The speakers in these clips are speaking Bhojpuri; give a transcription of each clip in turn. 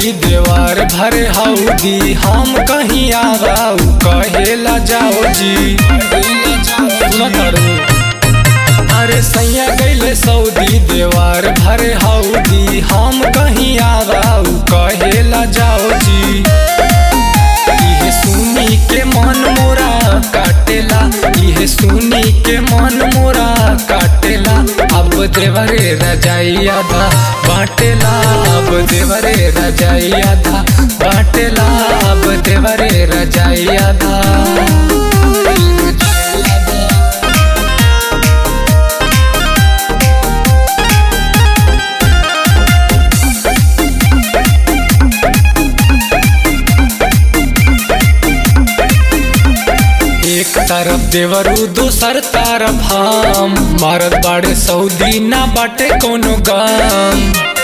सऊदी देवार भरे हौदी हम कहीं आवाऊ कहेला जाओ जी सुना तारू अरे सैया गैले सऊदी देवार भरे हौदी हम कहीं आवाऊ कहेला जाओ जी इहे सुनी के मन मोरा काटेला इहे सुनी के मन मोरा काटेला अब देवरे रजाई आधा बाटेला अब देवरे रजाई आधा बाटेला अब देवरे रजाई आधा एक तरफ देवरू दूसर तरफ हम मारत बाड़े सऊदी ना बाटे कोनो गाम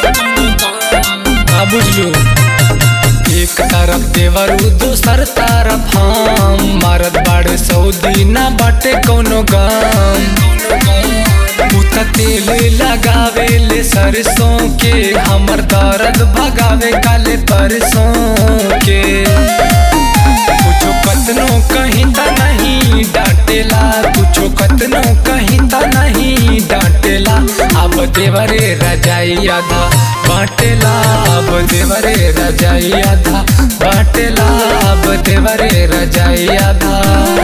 का बुझलू एक तरफ देवरू दूसर तरफ हम मारत बाड़े सऊदी ना बाटे कोनो गाम उता तेल लगावे ले सरसों के हमर दर्द भगावे काले परसों के कुछो कतनो कहीं ता नहीं डांटेला कुछो कतनो कहीं ता नहीं डांटेला अब देवरे रजाई आधा बाटेला अब देवरे रजाई आधा बाटेला अब देवरे रजाई आधा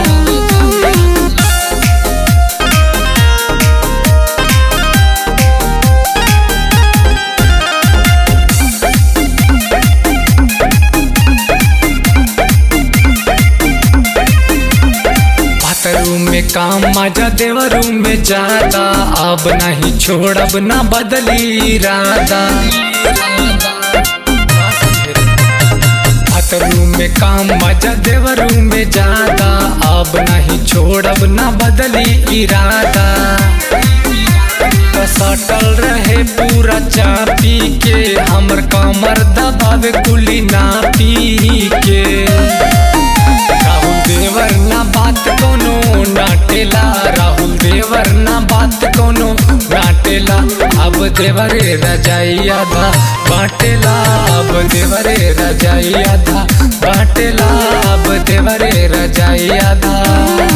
रूम में काम मजा देवरू में ज्यादा अब नहीं छोड़ब ना बदली इरादा रूम में काम मजा देवरू में ज्यादा अब नहीं छोड़ब ना बदली इरादा सटल रहे पूरा चापी के हमर कमर दबावे कुली ना पी के राहुल देवर ना बात कोनो नाटेला राहुल देवर ना बात कोनो नाटेला अब देवरे रजाई आधा बाटेला अब देवरे रजाई आधा बाटेला अब देवरे रजाई आधा